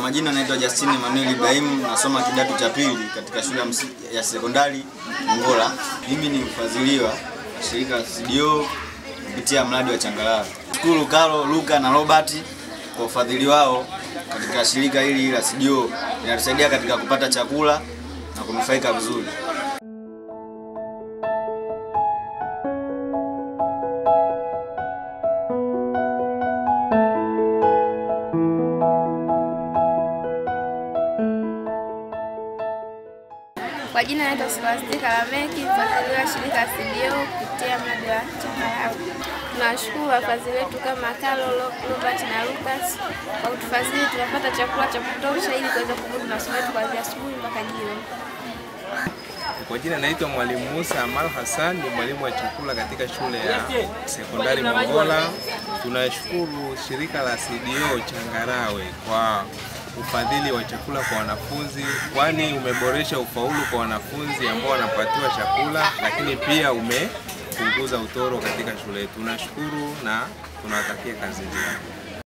majina naitwa Justin Emmanuel Ibrahim, nasoma kidato cha pili katika shule ya msi- ya sekondari Ngola. Mimi ni mfadhiliwa wa shirika la CDO kupitia mradi wa Changalawe. Shukuru Karo, Luka na Robert kwa ufadhili wao katika shirika hili la CDO, inatusaidia katika kupata chakula na kunufaika vizuri. Kwa jina naitwa Scholastica Lameki, mfadhili wa shirika la CDO kupitia mradi wa Changalawe. Tunawashukuru wafadhili wetu kama Carlo, Lo- Robert na Lucas kwa kutufadhili, tunapata chakula cha kutosha ili kuweza kumudu masomo yetu kuanzia asubuhi mpaka jioni. Kwa jina naitwa Mwalimu Musa Amal Hassan, ni mwalimu wa chakula katika shule ya sekondari Mongola. Tunashukuru shirika la CDO Changarawe kwa ufadhili wa chakula kwa wanafunzi, kwani umeboresha ufaulu kwa wanafunzi ambao wanapatiwa chakula, lakini pia umepunguza utoro katika shule yetu. Tunashukuru na tunawatakia kazi njema.